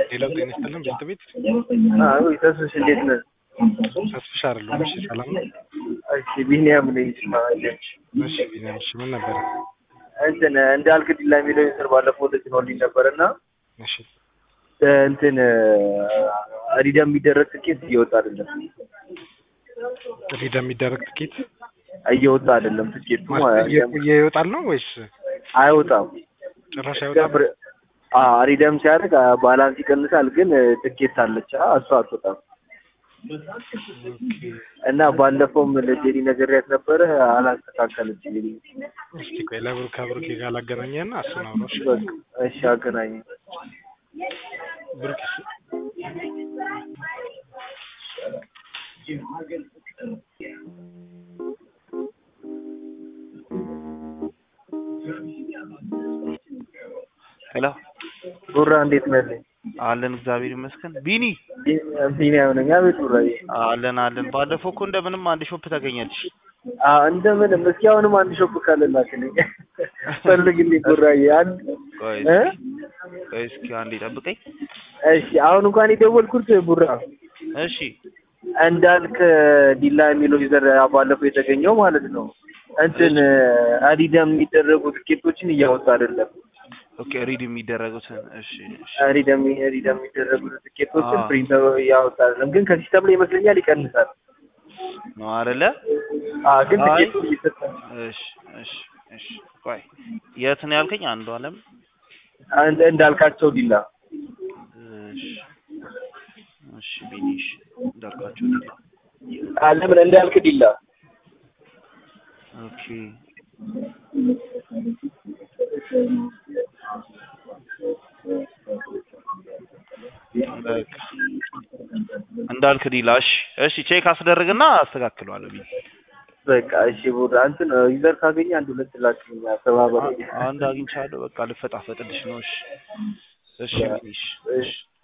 ሌላው ጤና ይስጥልን ቤት ቤት አዎ ተስፍሽ እንዴት ነህ? ተስፍሽ አይደለሁም። እሺ ሰላም ነው። እሺ ቢኒያም ነኝ። ስማለች እሺ ቢኒያም እሺ ምን ነበር? እንትን እንዳልክ ዲላ የሚለው ስር ባለፈው ተጭኖልኝ ነበር እና እሺ እንትን ሪዳ የሚደረግ ትኬት እየወጣ አይደለም ሪዳ የሚደረግ ትኬት እየወጣ አይደለም ትኬቱ እየቆየ ይወጣል ነው ወይስ አይወጣም ጭራሽ አይወጣም? ሪደም ሲያደርግ ባላንስ ይቀንሳል፣ ግን ትኬት አለች እሷ አትወጣም። ኦኬ እና ባለፈውም ለጄሪ ነግሬያት ነበረ አላስተካከለችልኝ። እስቲ ቆይ ለብሩክ ከብሩክ ጋር ላገናኘህና እሱን አውራው። እሺ በቃ እሺ አገናኝ ብሩክ ሄሎ ቡራ እንዴት ነህ? አለን እግዚአብሔር ይመስገን። ቢኒ ቢኒያም ነኝ። አቤት ቡራዬ። አለን አለን። ባለፈው እኮ እንደምንም አንድ ሾፕ ተገኘልሽ። አዎ እንደምንም እስኪ አሁንም አንድ ሾፕ ካለ ላክልኝ ፈልግልኝ ቡራዬ። አንድ ቆይ እ ቆይ እስኪ አንዴ ጠብቀኝ። እሺ አሁን እንኳን የደወልኩት ቡራ እሺ እንዳልክ ዲላ የሚለው ዩዘር ባለፈው የተገኘው ማለት ነው። እንትን አዲዳም የሚደረጉ ትኬቶችን እያወጣ አይደለም። ኦኬ ሪድ የሚደረጉትን እሺ እሺ ሪደም ሪደም የሚደረጉ ትኬቶችን አዎ። ፕሪንት እያወጣ አይደለም፣ ግን ከሲስተም ላይ ይመስለኛል ይቀንሳል። ነው አይደለ? አዎ ግን አይ። ትኬቱ እየሰጠ እሺ እሺ እሺ ቆይ የት ነው ያልከኝ? አንዱ አለም አንድ እንዳልካቸው ዲላ እሺ እሺ ቢኒሽ እንዳልኳቸው ዲላ ለምን እንዳልክ ዲላ ኦኬ በቃ እንዳልክ ዲላ እሺ እሺ ቼክ አስደርግና አስተካክለዋለሁ ቢኒ በቃ እሺ ቡራ እንትን ዩዘር ካገኘ አንድ ሁለት ላክልኝ ተባበረ አንድ አግኝቻለሁ በቃ ልፈጣፈጥልሽ ነው እሺ እሺ ቢኒሽ እሺ